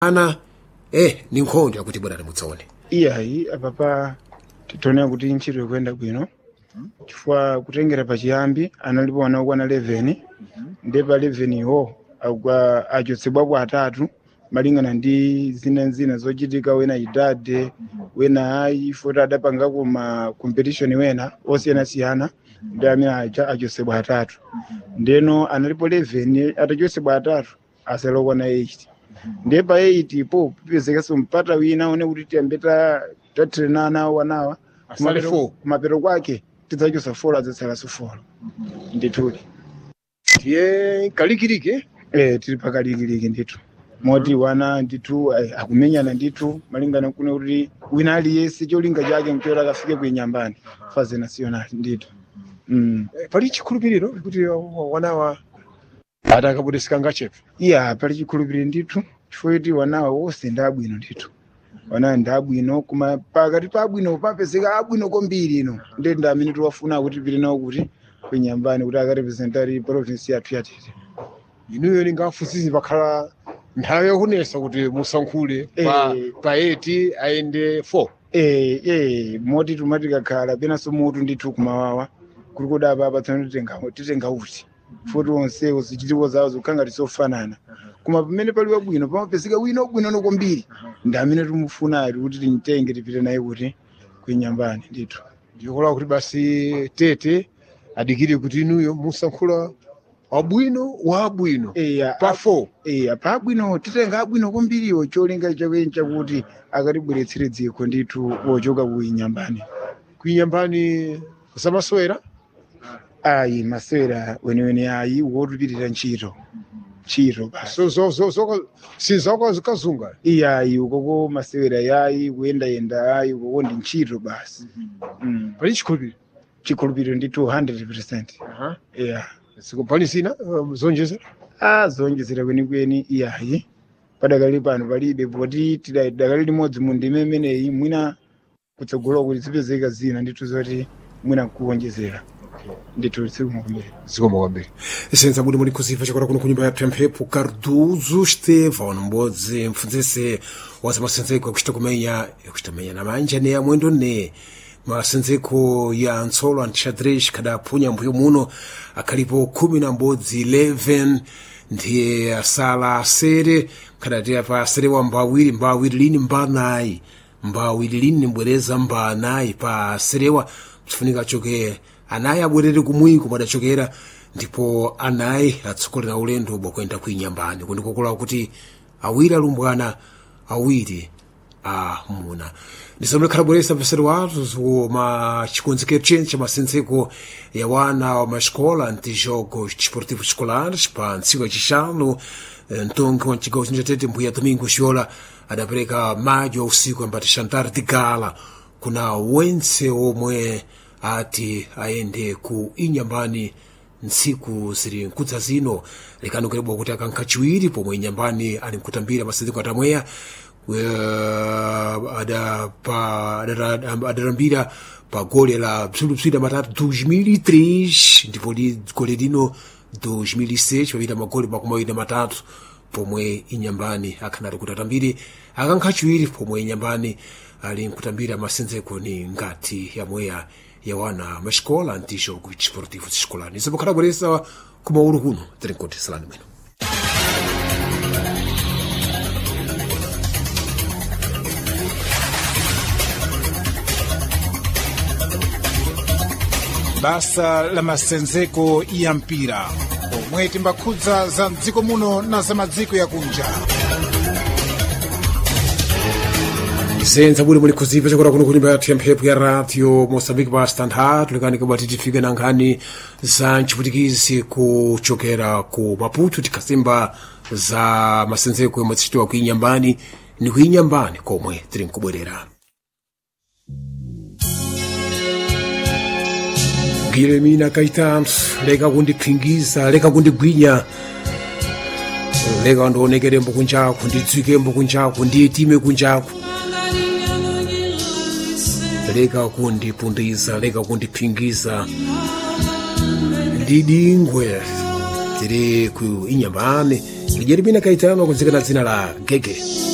ana eh ni nkhondo yakuti bwana mutsaone iyayi apapa titoonera kuti ntchito ikuyenda bwino chifukwa kutengera pachiyambi analipo ana okwana 11 ndi pa 11 iwo akwa- achotsedwapo atatu malingana ndi zina zina zochitika wena idade wena ayi foti adapangako ma competition wena osiyanasiyana ndi amene acha achotsedwa atatu ndeno analipo 11 atachotsedwa atatu asala okwana 8 ndiye pa 8 po pipezekanso mpata wina one kuti tiyambe ta- tatrenana wanawa Asale Kumapero- four. kumapero kwake tidzachosa folo adzatsalaso folo ndithudi tiye kalikiliki eh tili pakalikiliki ndithu moti wana ndithu eh, akumenyana ndithu malingana kune kuti wina aliyense cholinga chake mchora akafike kuinyambani faze national ndithu mm. pali chikhulupiriro kuti wanawa adakabudisika ngachepe iya pali chikhulupiriro ndithu chifukwa kuti wanawa wonse ndi abwino ndithu wanawa ndi abwino koma pakati pa abwino papezeka abwino kwambiri ino ndi ndi amene tiwafuna kuti pili nawo kuti kuinyambani kuti akarepresentari province yathu yatete inuyo ningafunsisi pakhala nthawi yakunesa kuti musankhule pa Eh. pa 8 ayende 4 Eh, eh, moti tumati kakhala penanso mutu ndithu kumawawa kuli kudapa apatsana titenga titenga uti futi onsewo zichitiko zawo zikukhanga tisofanana koma pamene pali wabwino pamapezeka wina wabwino kwambiri ndi amene tumufunali kuti timtenge tipite naye kuti kuinyambani ndithu ndikola kuti basi tete adikire kuti inuyo musankhula wabwino wa abwino eya pa 4 eya pa abwino titenga abwino kwambiriwo cholinga chakweni chakuti akatibweretsere dziko ndithu wochoka kuinyambani kuinyambani zamaswera ayi masewera weniweni ayi wotupitira ntchito ntchito basi so so so so sizakazunga iyayi ukoko masewera yayi kuyendayenda ayi ukoko ndi ntchito basi mm. pali chikhulupiriro chikhulupiriro ndi 200 yeah. pali zina um, zonjezera a zonjezera kwenikweni iyayi padakali pano palibe poti tida- dakali limodzi mu ndime imeneyi mwina kutsogolo kuti zipezeka zina ndithu zoti mwina kuwonjezera ndithu sikumakumbira zikoma kwambiri senza budi muli kuziva chakora kuno kunyumba yapya mphepo carduzo stefan mbodzi mpfunzese waza masenzeko yakuchita kumenya yakuchita kumenya na manja ne amwendo ne masenzeko ya ntsolo antixadrex khadaphunya mbuyo muno akhalipo khumi na mbodzi 11 ndiye asala asere khadati apa asere wa mbawiri mbawiri lini mbanayi mbawiri lini nimbwereza mbanayi pa aserewa psifunika achoke anayi abwerere kumwiko madachokera ndipo anayi atsogolera ulendo bwakuenda kuinyambani kundikokola kuti awiri alumbwana awiri amuna ndisamule khalabweresa mpesero wathu ma chikonzekero chene cha masenzeko ya wana wa mascola antijogo desportivo escolares pa ntsiku yacixanu mtongi wa mcigawo chino chatete mbuya domingo xiola adapereka madyo a usiku ambati chantar de gala kuna wense omwe ati ayende ku inyambani ntsiku ziri nkudza zino likanukiribwa kuti akankha chiwiri pomwe inyambani ali mkutambira masenzeko atamweya uh, ada pa adara- adarambira pa gole la bzulubzwida matatu 2003 ndipo li gole lino 2006 papita magole makumi awiri na matatu pomwe inyambani akhanali kuti atambire akankha chiwiri pomwe inyambani ali mkutambira masenzeko ni ngati yamweya ya wana mascola antijo ku desportivo escolar izo pakhala bweresa kumaulu kuno tirinkoti salani mwino basa la masenzeko ya mpira omwe timbakhudza za mdziko muno na za madziko yakunja senza buli muli kuzipa chakura kuno kunyumba yathu ya mphepo ya radio moçambique pa standard lekani kabati tifike na nkhani za mchiputikizi kuchokera ku maputo tikhasimba za masenzeko yomwe tichitiwa kuinyambani ni kuinyambani komwe tiri nkubwerera gilemina caetano leka kundiphingiza leka kundigwinya leka ndionekerembo kunjaku ndidzikembo kunjaku ndiyetime kunjaku leka kundipundiza leka kundiphingiza ndidingwe tiri ku inyambani lijerimina caetano kunzika na dzina la gege